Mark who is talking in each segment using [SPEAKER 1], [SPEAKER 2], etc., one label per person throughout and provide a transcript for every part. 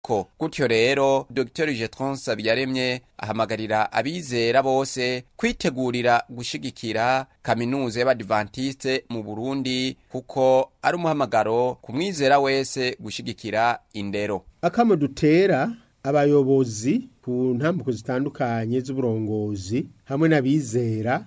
[SPEAKER 1] ko gutyo rero dr jetron sabiyaremye ahamagarira abizera bose kwitegurira gushigikira kaminuza y'abadivantiste mu burundi kuko ari umuhamagaro ku mwizera wese gushigikira indero
[SPEAKER 2] akamo dutera abayobozi ku ntambuko zitandukanye z'uburongozi hamwe n'abizera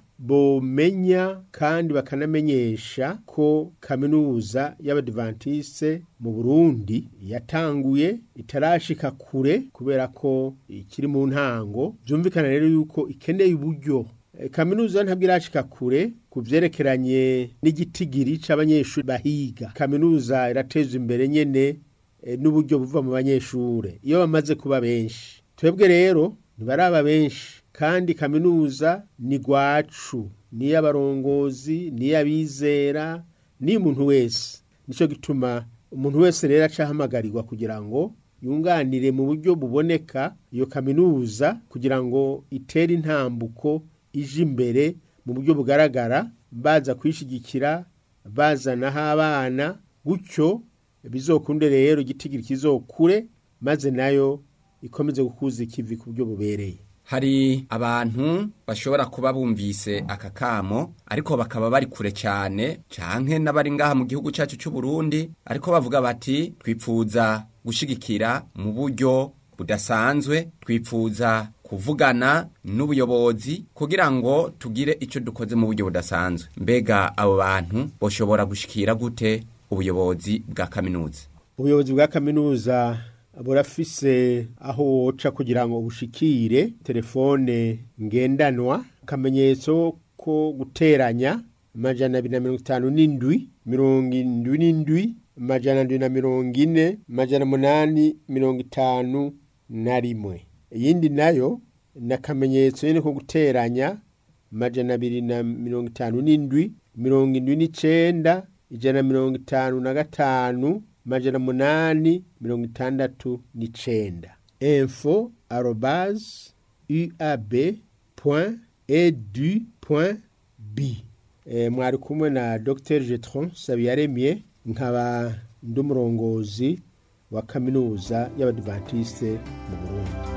[SPEAKER 2] bomenya kandi bakanamenyesha ko kaminuza y'abadivantiste mu Burundi yatanguye itarashika kure kubera ko ikiri mu ntango byumvikana rero yuko ikeneye uburyo E, kaminuza ntabwo irashika kure ku vyerekeranye n'igitigiri c'abanyeshuri bahiga kaminuza irateza imbere nyene e, n'uburyo buva mu banyeshure iyo bamaze kuba benshi twebwe rero ntibaraba benshi kandi kaminuza ni gwacu niy'abarongozi niy'abizera niy'umuntu wese nico gituma umuntu wese rero acahamagarirwa kugira ngo yunganire mu buryo buboneka iyo kaminuza kugira ngo itere intambuko ije imbere mu buryo bugaragara baza kwishigikira bazanaho abana gutyo bizokunde rero igitigiri kizokure maze nayo ikomeze gukuza ikivi ku buryo bubereye
[SPEAKER 1] hari abantu bashobora kuba bumvise aka kamo ariko bakaba bari kure cyane canke n'abari ngaha mu gihugu cyacu cy'u Burundi ariko bavuga bati twipfuza gushigikira mu buryo budasanzwe twipfuza kuvugana n'ubuyobozi kugira ngo tugire icyo dukoze mu buryo budasanzwe mbega abo bantu boshobora gushikira gute ubuyobozi bwa kaminuza
[SPEAKER 2] ubuyobozi bwa kaminuza burafise aho woca kugira ngo bushikire telefone ngendanwa akamenyetso ko guteranya amajana abiri na mirongo itanu n'indwi mirongo indwi n'indwi amajana ndwi na mirongo ine amajana umunani mirongo itanu na rimwe iyindi nayo ni akamenyetso nyine ko guteranya amajana abiri na mirongo itanu n'indwi mirongo indwi n'icenda ijana na mirongo itanu na gatanu amajana umunani mirongo itandatu n'icenda info arobase uab point edu point b e, mwari kumwe na dr jetron sabiyaremye nkaba ndi umurongozi wa kaminuza y'abadivantiste mu burundi